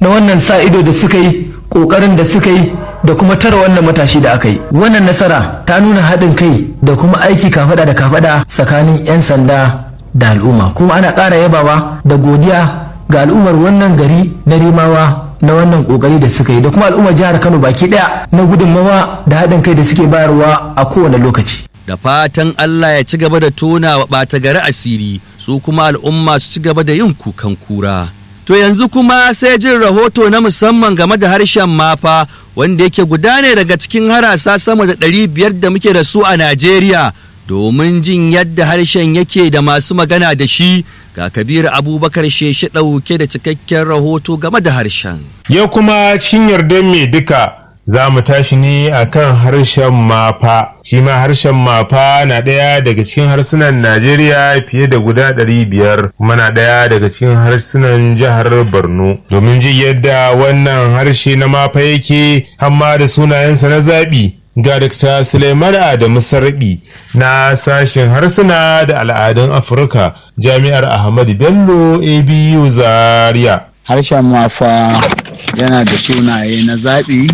na wannan sa ido da suka yi ƙoƙarin da suka yi da kuma tara wannan matashi da aka yi wannan nasara ta nuna haɗin kai da kuma aiki kafada da kafada tsakanin 'yan sanda da al'umma kuma ana ƙara yabawa da godiya ga al'ummar wannan gari na rimawa na wannan kokari da suka yi da kuma al'ummar jihar kano baki daya na gudunmawa da haɗin kai da suke bayarwa a kowane lokaci da fatan Allah ya ci gaba da tona wa ɓata gari asiri su kuma al'umma su ci gaba da yin kukan kura. To yanzu kuma sai jin rahoto na musamman game da harshen mafa wanda yake gudane daga cikin harasa sama da ɗari biyar da muke da su a Najeriya domin jin yadda harshen yake da masu magana da shi ga kabiru abubakar sheshe ɗauke da cikakken rahoto game da harshen. Yau kuma cikin yardar mai duka za mu tashi ne a kan harshen mafa shi ma harshen mafa na ɗaya daga cikin harsunan najeriya fiye da guda ɗari biyar kuma na ɗaya daga cikin harsunan jihar borno domin ji yadda wannan harshe na mafa yake hamma da sunayensa na zaɓi ga Dr. Suleiman Adamu Sarbi na sashen harsuna da al'adun Afirka Jami'ar Ahmadu Bello ABU Zaria. Harshen mafa yana da sunaye na zaɓi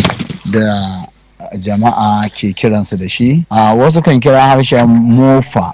da jama'a ke kiransu da shi. A wasu kan kira harshen mofa.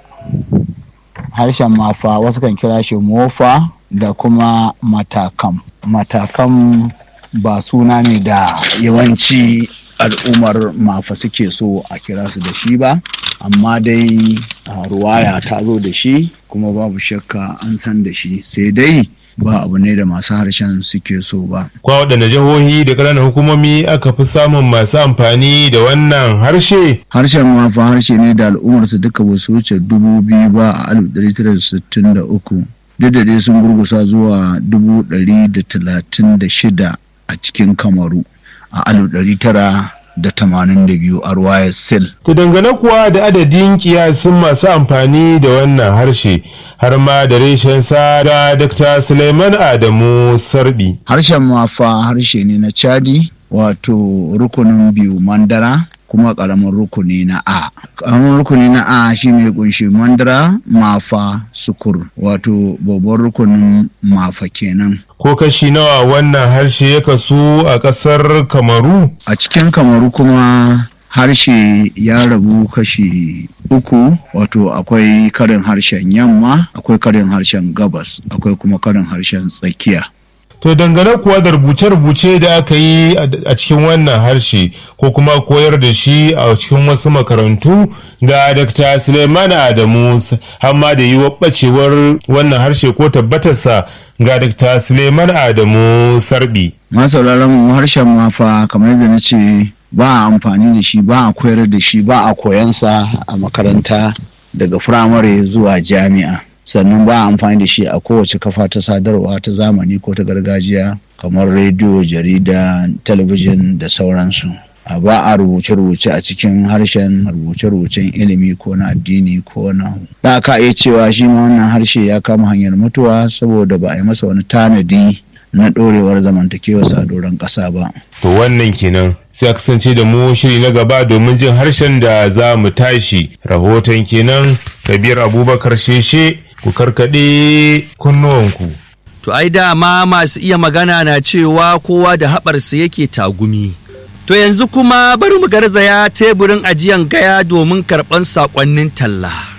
Harshen mafa wasu kan kira shi mofa da kuma matakam. Matakam ba suna ne da yawanci al'ummar mafa suke so a kira su da shi ba amma dai ruwaya ta zo da shi kuma babu shakka an san da shi sai dai ba abu ne da masu harshen suke so ba. Kwa waɗanda jihohi da ƙananan hukumomi aka fi samun masu amfani da wannan harshe? Harshen mafa harshe ne da al'ummarsa duka ba su wuce dubu biyu ba a alif ɗari tara da sittin da uku. Duk da dai sun gurgusa zuwa dubu ɗari da talatin da shida a cikin Kamaru. a alif ɗari tara da tamanin da biyu a ruwayar sil. To dangane kuwa da adadin kiyasin masu amfani da wannan harshe har ma da reshen sa da Dr. Suleiman Adamu Sarbi. Harshen mafa harshe ne na Chadi wato rukunin biyu mandara kuma ƙaramin rukuni na A. Ƙaramin rukuni na A shi ne kunshi mandara mafa sukur wato babban rukunin mafa kenan. Ko kashi nawa wannan harshe ya kasu a ƙasar Kamaru? A cikin Kamaru kuma harshe ya rabu kashi uku wato akwai karin harshen yamma akwai karin harshen gabas akwai kuma karin harshen tsakiya. To dangane kuwa da rubuce-rubuce da aka yi a cikin wannan harshe ko kuma koyar da shi a cikin wasu makarantu ga Dr. Suleiman Adamu hamma da yi ɓacewar wannan harshe ko tabbatarsa ga Dr. Suleiman Adamu Sarbi. Masauraran mu harshen mafa kamar yadda na ce ba a amfani da shi ba a koyar da shi ba a koyansa a makaranta daga firamare zuwa jami'a. sannan ba a amfani da shi a kowace kafa ta sadarwa ta zamani ko ta gargajiya kamar rediyo jarida talabijin da sauransu a ba a rubuce-rubuce a cikin harshen rubuce-rubucen ilimi ko na addini ko na da ka iya cewa shi ma wannan harshe ya kama hanyar mutuwa saboda ba a yi masa wani tanadi na ɗorewar zamantakewarsa a doron ƙasa ba. To wannan kenan sai a kasance da mu shiri na gaba domin jin harshen da za mu tashi rahoton kenan kabir abubakar sheshe ku karkaɗe kunnuwanku. To ai dama masu iya magana na cewa kowa da haɓarsa yake tagumi. To yanzu kuma bari mu garzaya teburin ajiyan gaya domin karɓan saƙonnin talla.